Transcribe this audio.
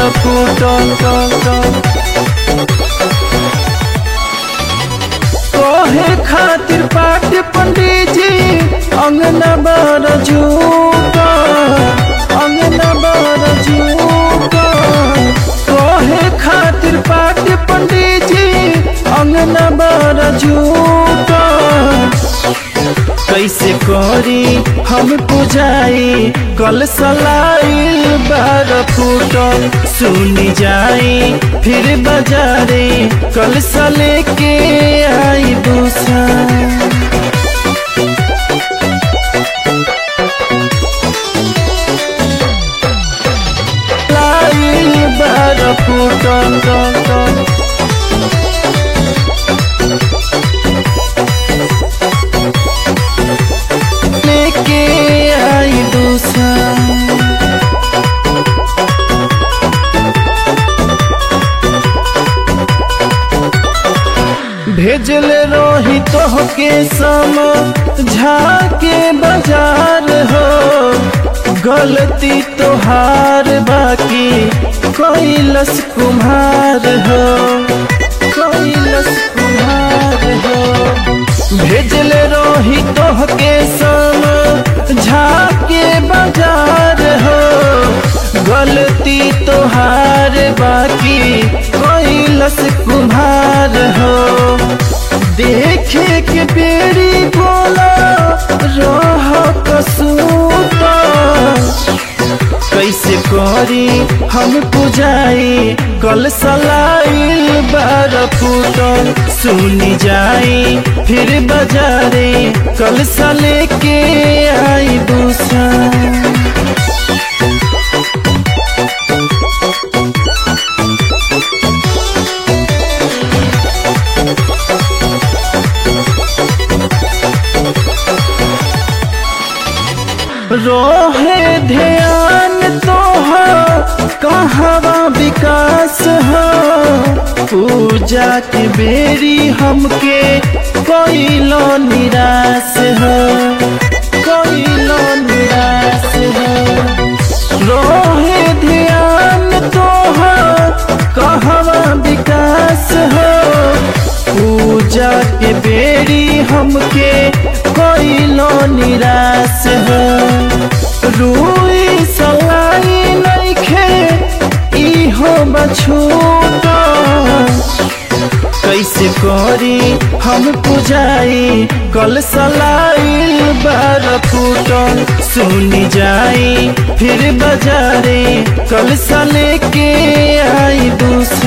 फूटल टल टल कहे खातिर पाठ पंडित जी अंगना बर झूठा अंगना बर झूठा कहे खातिर पाठ पंडित जी अंगना बर झूठा कैसे करी हम पुजाई कल सलाई बार फूटल सुनी जाई फिर बजारे कल सले के आई दूसरा लाई बार फूटल टल टल लेके आई दूसरा भेजले रही तोहके सम झाके बाजार हो गलती तोहार बाकी कैलस कुम्हार हो कैलस कुम्हार हो भेजले रही तोहके सम झाके बाजार हो गलती तोहार बाकी कैलस कुम्हार हो देखे के बेरी बोला रह कसूता कैसे करी हम पुजाई कल सलाई बार फूटल सुनी जाई फिर बजारे कल सले के आई दूसरा रोहे ध्यान तो कहवा विकास हो पूजा के बेरी हमके कोइलो निराश हो कोइलो निराश हो रोहे ध्यान तो कहवा विकास हो पूजा के बेरी हमके कोइलो निराश हो रुई सलाई नइखे इहो बछूटा कैसे करी हम पुजाई कल सलाई बार फूटल सुनी जाई फिर बजारे कल सले के आई दूसरा